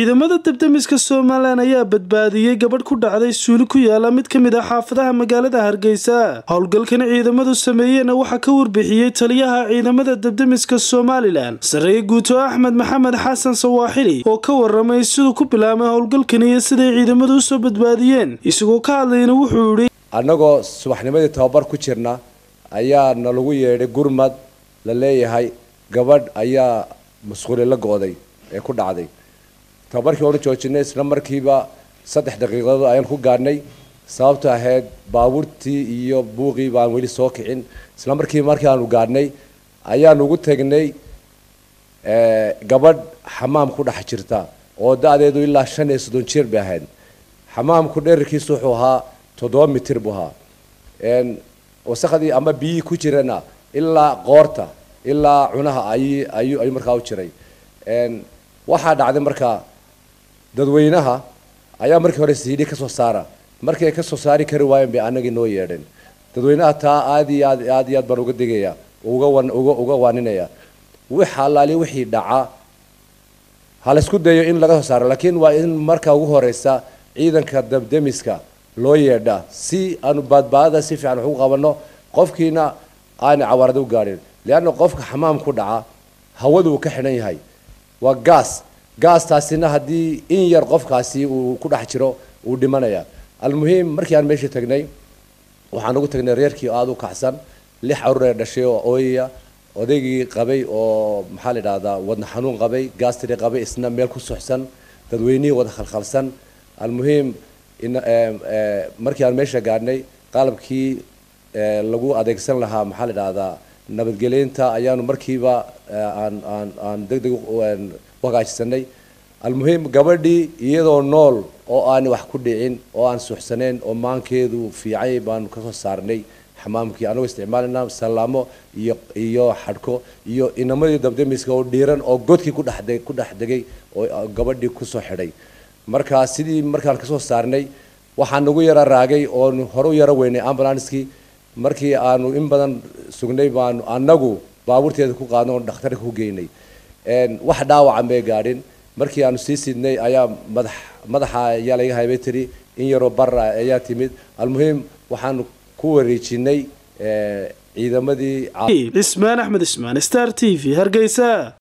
ciidamada dabdamiska somalilan ayaa badbaadiyey gabadh ku dhacday suuli ku yaala mid ka mid ah xaafadaha magaalada hargeysa howlgalkan ciidamadu sameeyeenna waxaa ka warbixiyey taliyaha ciidamada dabdamiska somalilan sarreeye guuto axmed maxamed xasan sawaaxili oo ka waramay siduu ku bilaabay howlgalkani iyo siday ciidamadu usoo badbaadiyeen isagoo ka hadlayna wuxuu yidhi annagoo subaxnimadii tababar ku jirna ayaa nalagu yeedhay gurmad la leeyahay gabadh ayaa masquuli la go-day ee ku dhacday tababarkii waanu joojinay isla markiiba saddex daqiiqadood ayaan ku gaadhnay sababto ahayd baabuurtii iyo buuqii baan weli soo kicin isla markiiba markii aanu gaadhnay ayaan ugu tegnay gabadh xamaam ku dhex jirta oo da-deedu ilaa shan iyo soddon jeer bay ahayd xamaamku dherarkiisu wuxuu ahaa toddoba mitir buu ahaa wasakhdii ama biyihii ku jirana ilaa qoorta ilaa cunaha ay ayuu ayuu markaa u jiray waxaa dhacday markaa dadweynaha ayaa markii hore siidhi ka soo saara markii ay ka soo saari kari waayeen bay annagii noo yeedheen dadweynaha taa aad iyo aad aad iyo aad baan uga digaya uga wan uga uga waaninaya wix allaali wixii dhaca ha la isku dayo in laga soo saaro laakiin waa in marka ugu horeysa ciidanka dabdemiska loo yeedha si aanu baadbaadada si fiican wax ugu qabanno qofkiina aanay cawaarada u gaadhin leanna qofka xamaam ku dhaca hawadu uu ka xidhan yahay waa gaas gaastaasina haddii in yar qofkaasi uu ku dhex jiro uu dhimanaya almuhiim markii aan meesha tagnay waxaan ugu tagnay reerkii aada u kacsan lix caruur ee dhashay oo ooyaya odaygii qabay oo maxaa la idhahdaa wadna xanuun qabay gaastri qabay isna meel ku suxsan dadweynihii wada khalkhalsan almuhiim markii aan meesha gaadhnay qalabkii lagu adeegsan lahaa maxaa la idhahdaa nabadgeleynta ayaanu markiiba aan aan aan deg deg u hagaajisanay almuhiim gabadhii iyadoo nool oo aan wax ku dhicin oo aan suxsanayn oo maankeedu fiicay baanu kasoo saarnay xamaamkii anagoo isticmaalana salaamo iyo iyo xadhko iyo inamadii dabdemiska oo dhiiran oo godkii kudhe ku dhex degay oo gabadhii kusoo xidhay marka sidii markaan kasoo saarnay waxaa nagu yara raagay oonu hore u yaro weynay ambulanskii markii aanu in badan sugnay baanu anagu baabuurteeda ku qaadno oo dhakhtarka ku geynay wax dhaawacan bay gaadhin markii aanu sii sidnay ayaa madax madaxa ayaa laga haybay tiri in yaroo bara ayaa timid almuhiim waxaanu ku wareejinay ciidamadii cismaan axmed ismaan star t v hargeysa